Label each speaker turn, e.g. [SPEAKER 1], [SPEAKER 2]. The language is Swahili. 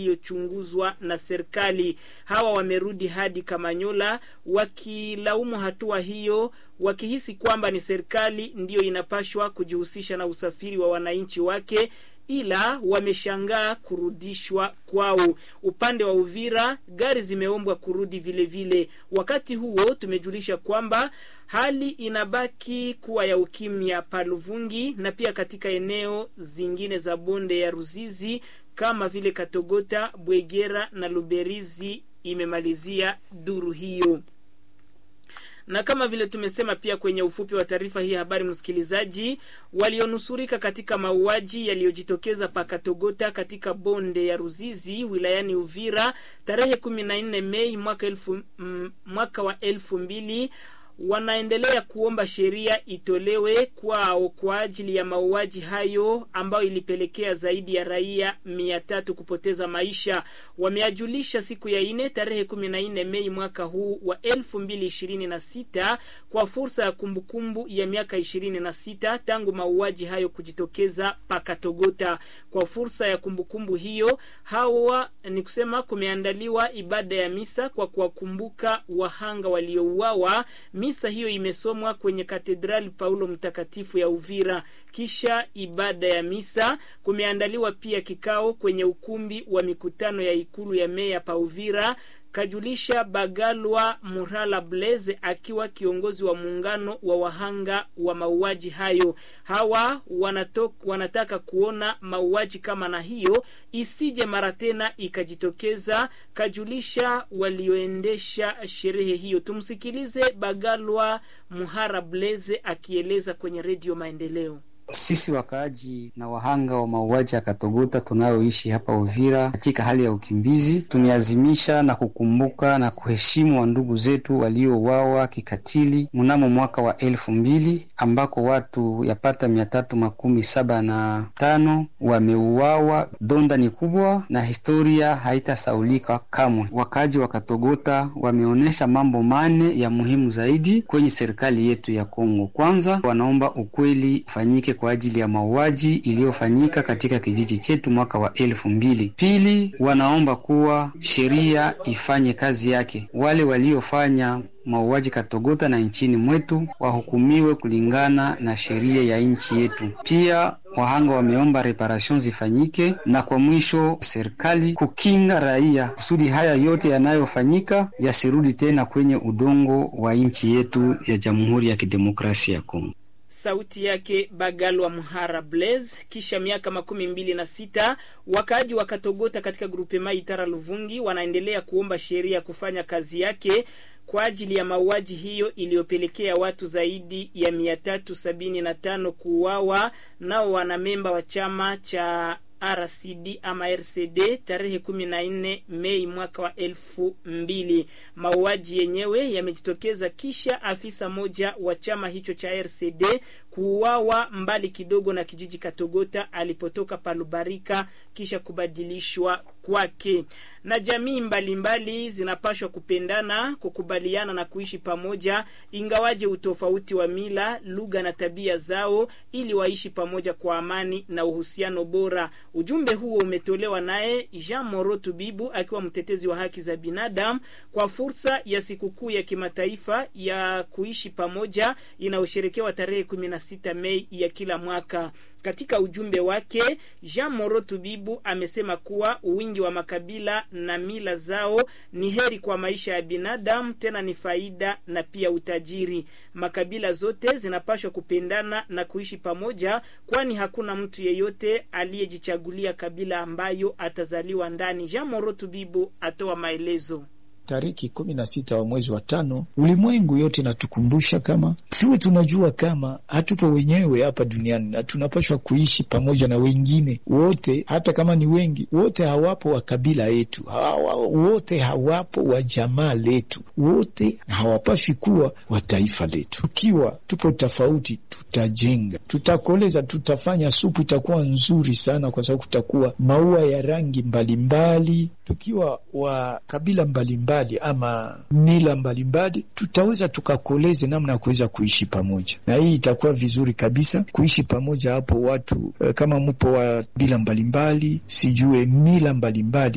[SPEAKER 1] iliyochunguzwa na serikali. Hawa wamerudi hadi Kamanyola wakilaumu hatua hiyo, wakihisi kwamba ni serikali ndiyo inapashwa kujihusisha na usafiri wa wananchi wake ila wameshangaa kurudishwa kwao. Upande wa Uvira gari zimeombwa kurudi vile vile. Wakati huo tumejulisha kwamba hali inabaki kuwa ya ukimya Paluvungi na pia katika eneo zingine za bonde ya Ruzizi kama vile Katogota, Bwegera na Luberizi, imemalizia duru hiyo na kama vile tumesema pia kwenye ufupi wa taarifa hii habari, msikilizaji, walionusurika katika mauaji yaliyojitokeza pakatogota katika bonde ya Ruzizi wilayani Uvira tarehe 14 Mei mwaka, elfu, m, mwaka wa elfu mbili wanaendelea kuomba sheria itolewe kwao kwa ajili ya mauaji hayo ambayo ilipelekea zaidi ya raia mia tatu kupoteza maisha. Wameajulisha siku ya ine tarehe kumi na nne Mei mwaka huu wa elfu mbili ishirini na sita kwa fursa ya kumbukumbu ya miaka ishirini na sita tangu mauaji hayo kujitokeza pakatogota. Kwa fursa ya kumbukumbu hiyo, hawa ni kusema kumeandaliwa ibada ya misa kwa kuwakumbuka wahanga waliouawa. Misa hiyo imesomwa kwenye katedrali Paulo Mtakatifu ya Uvira. Kisha ibada ya misa, kumeandaliwa pia kikao kwenye ukumbi wa mikutano ya ikulu ya meya pa Uvira, kajulisha Bagalwa Murala Blaze akiwa kiongozi wa muungano wa wahanga wa mauaji hayo. Hawa wanatok, wanataka kuona mauaji kama na hiyo isije mara tena ikajitokeza, kajulisha walioendesha sherehe hiyo. Tumsikilize Bagalwa Muhara Blaze akieleza kwenye Redio Maendeleo.
[SPEAKER 2] Sisi wakaaji na wahanga wa mauaji ya Katogota tunayoishi hapa Uvira katika hali ya ukimbizi, tumeazimisha na kukumbuka na kuheshimu wa ndugu zetu waliouawa kikatili mnamo mwaka wa elfu mbili ambako watu yapata mia tatu makumi saba na tano wameuawa. Donda ni kubwa na historia haitasaulika kamwe. Wakaaji wa Katogota wameonyesha mambo mane ya muhimu zaidi kwenye serikali yetu ya Kongo. Kwanza, wanaomba ukweli ufanyike kwa ajili ya mauaji iliyofanyika katika kijiji chetu mwaka wa elfu mbili. Pili, wanaomba kuwa sheria ifanye kazi yake. Wale waliofanya mauaji Katogota na nchini mwetu wahukumiwe kulingana na sheria ya nchi yetu. Pia wahanga wameomba reparation zifanyike, na kwa mwisho serikali kukinga raia kusudi haya yote yanayofanyika yasirudi tena kwenye udongo wa nchi yetu ya Jamhuri ya Kidemokrasia ya Kongo.
[SPEAKER 1] Sauti yake Bagalwa Mhara Blaze. Kisha miaka makumi mbili na sita wakaaji wa Katogota katika grupema Itara Luvungi wanaendelea kuomba sheria kufanya kazi yake kwa ajili ya mauaji hiyo iliyopelekea watu zaidi ya mia tatu sabini na tano kuuawa nao wanamemba wa chama cha RCD ama RCD tarehe kumi na nne Mei mwaka wa elfu mbili. Mauaji yenyewe yamejitokeza kisha afisa moja wa chama hicho cha RCD kuuawa mbali kidogo na kijiji Katogota alipotoka Palubarika kisha kubadilishwa kwake. Na jamii mbalimbali zinapashwa kupendana, kukubaliana na kuishi pamoja, ingawaje utofauti wa mila, lugha na tabia zao, ili waishi pamoja kwa amani na uhusiano bora. Ujumbe huo umetolewa naye Jean Moro Tubibu akiwa mtetezi wa haki za binadamu kwa fursa ya sikukuu ya kimataifa ya kuishi pamoja inayosherekewa tarehe 16 Mei ya kila mwaka. Katika ujumbe wake Jean Moro Tubibu amesema kuwa wingi wa makabila na mila zao ni heri kwa maisha ya binadamu, tena ni faida na pia utajiri. Makabila zote zinapaswa kupendana na kuishi pamoja, kwani hakuna mtu yeyote aliyejichagulia kabila ambayo atazaliwa ndani. Jean Moro Tubibu atoa maelezo.
[SPEAKER 3] Tariki kumi na sita wa mwezi wa tano, ulimwengu yote inatukumbusha kama tuwe tunajua kama hatupo wenyewe hapa duniani na tunapaswa kuishi pamoja na wengine wote, hata kama ni wengi. Wote hawapo wa kabila yetu, hawa, wote hawapo wa jamaa letu, wote hawapaswi kuwa wa taifa letu. Tukiwa tupo tofauti, tutajenga, tutakoleza, tutafanya supu itakuwa nzuri sana, kwa sababu kutakuwa maua ya rangi mbalimbali mbali. Tukiwa wa kabila mbalimbali mbali, ama mila mbalimbali tutaweza tukakoleze namna ya kuweza kuishi pamoja, na hii itakuwa vizuri kabisa kuishi pamoja hapo watu kama mpo wa bila mbalimbali, sijue mila mbalimbali